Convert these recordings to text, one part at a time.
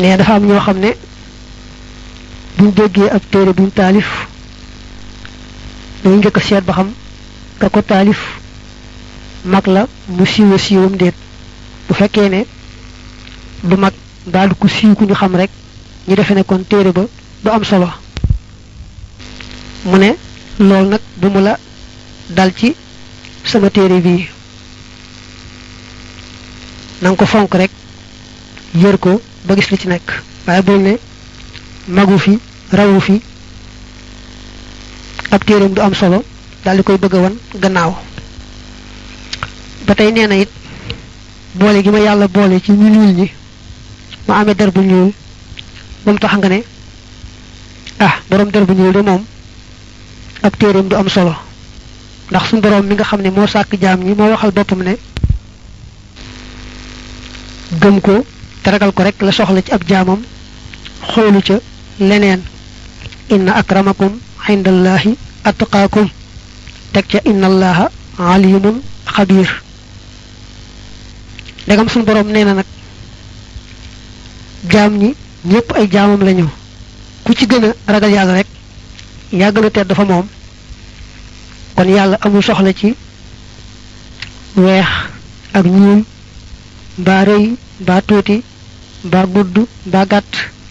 ne dafa am ñoo xam ne buñ déggee ab téere buñ taalif dañu njëkk a seet ba xam ka ko taalif mag la mu siiwa siiwam déet bu fekkee ne du mag daal du ko siiw ku ñu xam rek ñu defe ne kon téere ba du am solo mu ne loolu nag bu mu la dal ci sama téere bii na nga ko fonk rek yër ko ba gis li ci nekk waaye bul ne magu fi rawu fi ab téereem du am solo daal di koy bëgg a wan gannaaw ba tey nee na it boole gi ma yàlla boole ci ñu ñuul ñi ma amee der bu ñuul ba mu tax nga ne ah borom der bu ñuul de moom ab téereem du am solo ndax suñu borom mi nga xam ne moo sàkk jaam ñi moo waxal boppam ne gëm ko te ragal ko rek la soxla ci ab jaamam xoolu ca leneen inna akramakum indallahi atqaakum teg ca inna allaha alimun xabir ndegam suñu borom nee na nag jaam ñi ñépp ay jaamam lañu ku ci gën a ragal yàlla rek yaa gën a tedd fa moom kon yàlla amul soxla ci weex ak ñuul mbaa rëy mbaa tuuti mbaa gudd mbaa gàtt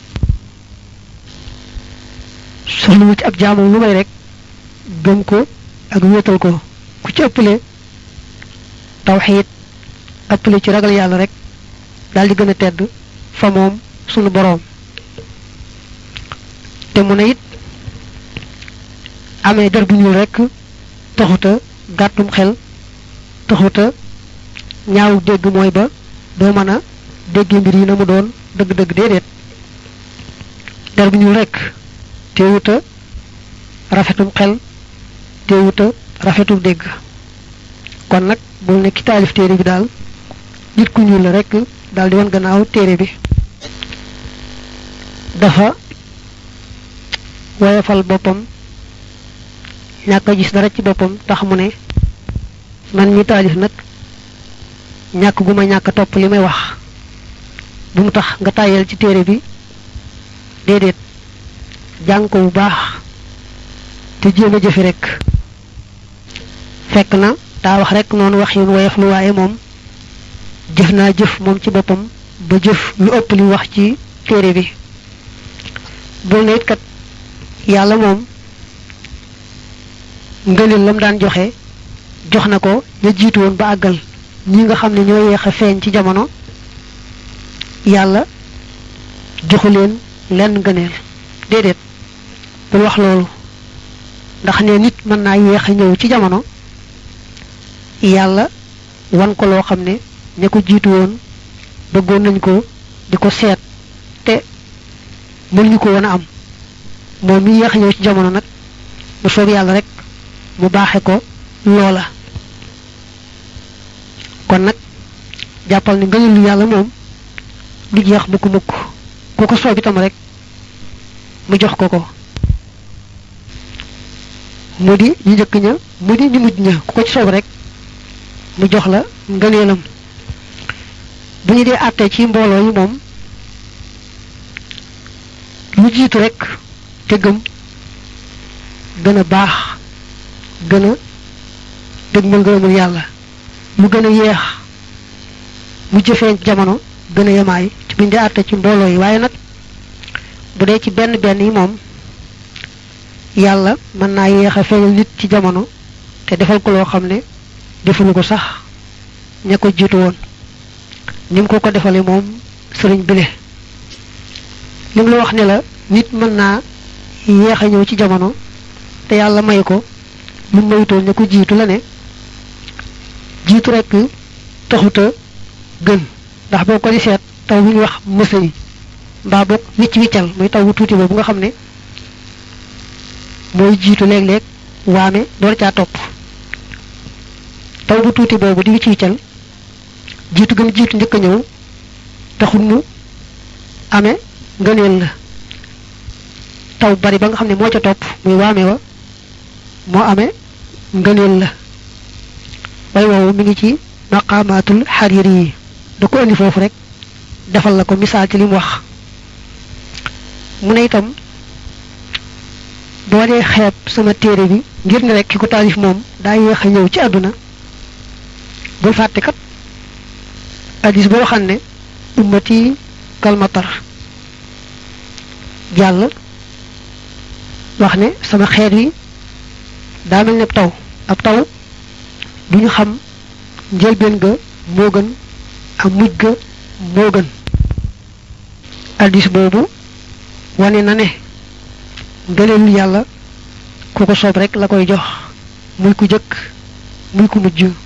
soxlawul ci ab jaamam lu may rek gëm ko ak wéetal ko ku ci ëppale tawxiid ëppale ci ragal yàlla rek daal di gën a tedd fa moom sunu boroom te mu ne it amee der bu ñuul rek taxuta gàttum xel taxuta ñaaw dégg mooy ba doo mën a dégge mbir yi na mu doon dëgg-dëgg déedéet der bu ñuul rek teewuta rafetum xel teewuta rafetum dégg kon nag bul ne ki taalif téere bi daal nit ku ñuul la rek daal di wan gannaaw téere bi dafa woyofal boppam ñàkk a gis dara ci boppam tax mu ne man mi taalif nag ñàkk gu ma ñàkk topp li may wax bu mu tax nga tàyyal ci téere bi déedéet jàng ko bu baax te jéem a jëfi rek fekk na daa wax rek noonu wax yun woyof lu waaye moom jëf naa jëf moom ci boppam ba jëf lu ëpp li wax ci téere bi bul na it kat yàlla moom ngëneel lam daan joxe jox na ko ña jiitu woon ba àggal ñi nga xam ne ñoo yeex a feeñ ci jamono yàlla joxu leen lenn ngëneel déedéet bul wax loolu ndax ne nit mën naa yeex a ñëw ci jamono yàlla wan ko loo xam ne ña ko jiitu woon bëggoon nañ ko di ko seet te mënuñu ko woon a am moom mi yeex a ñëw ci jamono nag bu soob yàlla rek mu baaxe ko loola kon nag jàppal ni ngëneel lu yàlla moom du jeex mukk mukk ku ko soob itam rek mu jox ko ko mu di ñu njëkk ña mu di ñu mujj ña ku ko ci soob rek mu jox la ngëneelam bu ñu dee àttee ci mbooloo yi moom lu jiitu rek te gëm gën a baax gën a dëgmal ngërëmul yàlla mu gën a yeex mu jëfee jamono gën a yemaay ci buñ dee àtte ci mbooloo yi waaye nag bu dee ci benn benn yi moom yàlla mën naa yeex a feeñal nit ci jamono te defal ko loo xam ne defuñu ko sax ña ko jiitu woon ni mu ko ko defale moom sëriñ bile li mu la wax ne la nit mën naa yeex a ñëw ci jamono te yàlla may ko lu mayutoon ña ko jiitu la ne jiitu rek taxuta gën ndax boo ko di seet taw bu ñuy wax mësa yi mbaa boog wicc wiccal muy taw bu tuuti boobu nga xam ne mooy jiitu léeg-léeg waame door caa topp taw bu tuuti boobu di wicc wiccal jiitu gëm jiitu njëkk a ñëw taxul mu amee ngëneel la taw bari ba nga xam ne moo ca topp muy waame wa moo amee ngëneel la way woowu mi ngi ci maqaamaatul xariri yi da ko indi foofu rek defal la ko misaal ci li mu wax mu ne itam boo dee xeeb sama téere bi ngir ne rek ki ko taalif moom daa yéex a ñëw ci àdduna bul fàtte kat addis boo xam ne ummati kalmatar jàll wax ne sama xeet wi daa mel ne taw ab taw du ñu xam njëlbeen ga moo gën ak mujj ga moo gën addis boobu wane na ne ngëneelu yàlla ku ko soob rek la koy jox muy ku jëkk muy ku mujj